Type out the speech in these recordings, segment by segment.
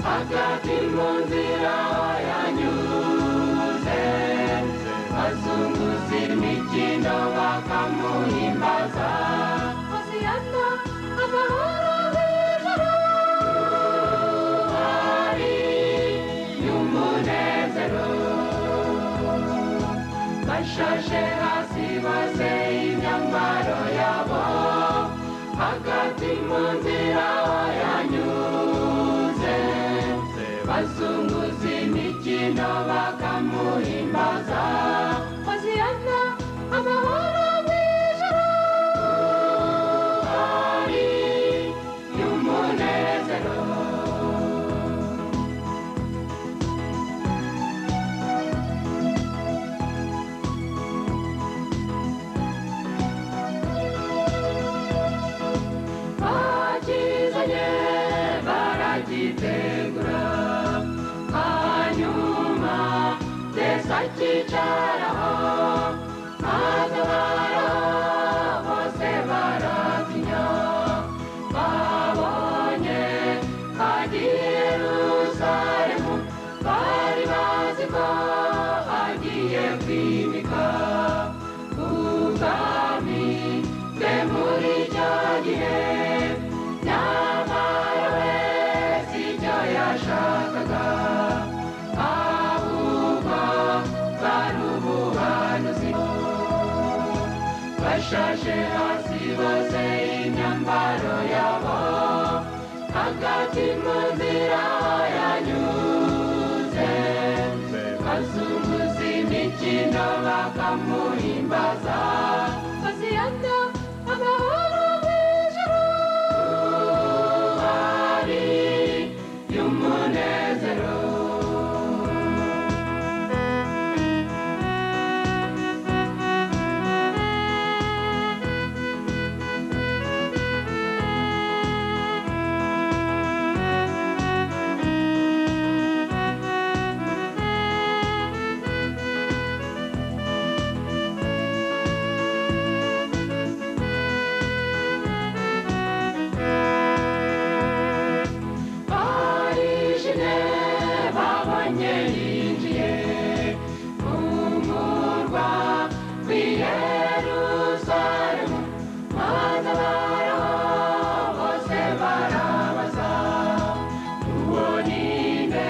hagati mu nzira aho yanyuze bazunguza imikino bakamuhimbaza Hosiyana, amahoro hejuru hari y'umunezero bashashe hasi bose imyambaro yabo hagati mu nzira aho yanyuze bazunguza imikino bakamuhimbaza Hosiyana, amahoro hejuru hari y'umunezero bakizanye baragitegura hanyuma desa akicaraho maze abara bose baratinya babonye agiye yerusalemu bari bazi ko agiye kwimika ubwami bwe muri icyo gihe nyamara we si icyo yashakaga ahubwo bari ubuhanuzi bashashe hasi bose imyambaro yabo hagati mu nzira aho yanyuze bazunguza imikino bakamuhimbaza Hosiyana, amahoro hejuru hari y'umunezero barishimye babonye yinjiye mu murwa w'i yerusalemu maze abaraho bose barabaza uwo ni nde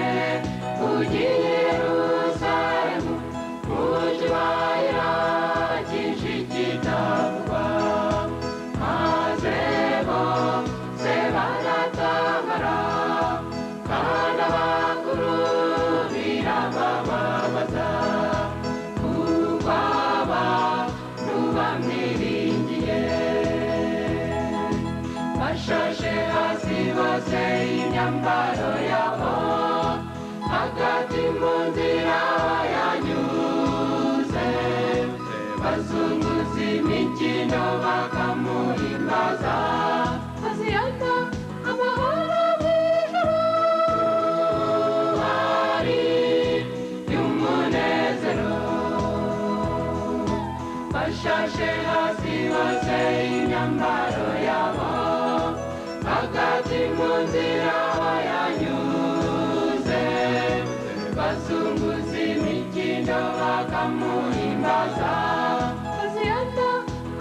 ugiye yerusalemu mu kibaya cyinshi kitavugwa mazebo sebanatabara kandi abakuru birababamaza kuko abantu bamwiringiye bashashe hasi bose imyambaro yabo hagati mu nzira yanyuze bazunguza imikino bakamuhimbaza Hosiyana, amahoro hejuru hari y'umunezero bashashe hasi bose imyambaro yabo hagati mu nzira yanyuze bazunguza imikino bakamuhimbaza Hosiyana,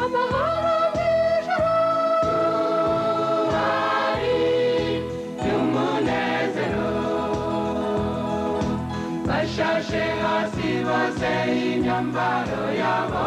amahoro hejuru hari y'umunezero bashashe hasi bose imyambaro yabo